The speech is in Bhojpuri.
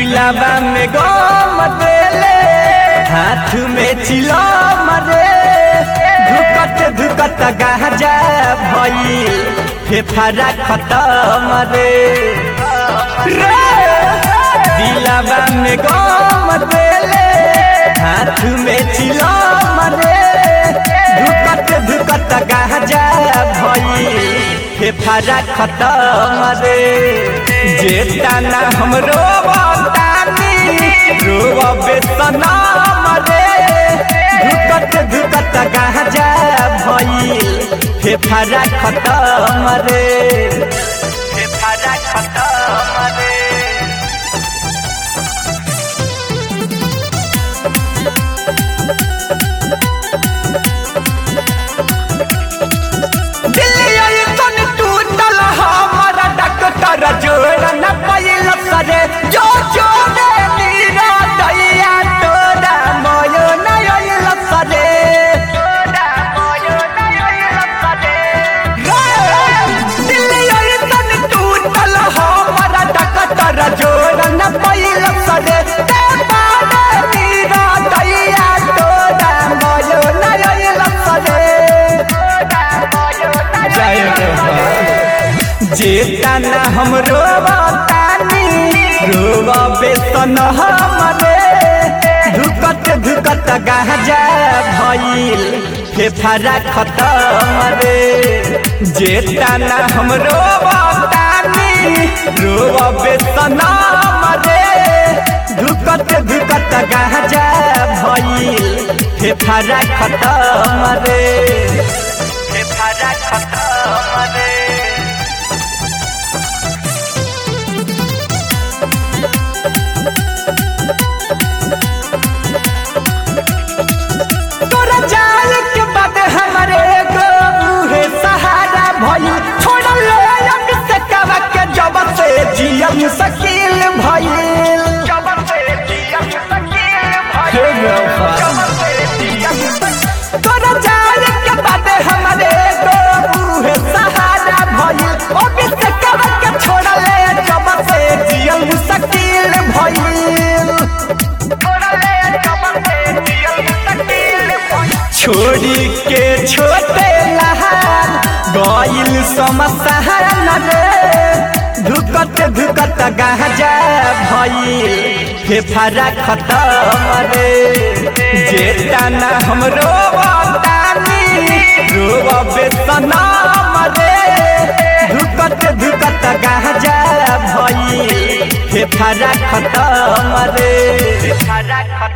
दिलावा में गम देले हाथ में चिलम रे धुकत धुकत गाजा भइल फेफारा खतम रे रे दिलावा में गम देले हाथ में चिलम रे धुकत धुकत गाजा भइल फेफारा खतम रे जेता ना हमरो बतानी रोबे सनम रे धुकत धुकत गाजा भइल फेफारा खतम रे फेफारा खतम रे दिल्ली तन टूटल हमर डॉक्टर जोड़ न पैल सरे जो जोड़े मीरा दैया तोरा मयो नयल सरे दिल्ली तन टूटल हमर डॉक्टर जोड़ न पैल सरे ते बारे मीरा दैया तोरा मयो नयल सरे जय जेता न हमरो बतानी रोबे सन हमरे धुकत धुकत गाजा भइल फेफारा खतम रे जेता न हमरो बतानी रोबे सन हमरे धुकत धुकत गाजा भइल फेफारा खतम रे फेफारा खतम रे तोरा जाल के बाद हमारे एगो बूढ़े सहारा भई छोड़ ले अब से कवा के जब से जियम सकील भइल जब से जियम सकील भइल तोरा जाल के बाद हमारे एगो बूढ़े सहारा भई अब से कवा के छोड़ ले जब से जियम सकील भइल छोड़ी के छोटे लहार गइल समसहन रे धुकत धुकत गाजा भइल फेफारा खतम रे जेता न हमरो बतानी रोबे सनम रे धुकत धुकत गाजा भइल फेफारा खतम रे फेफारा खतम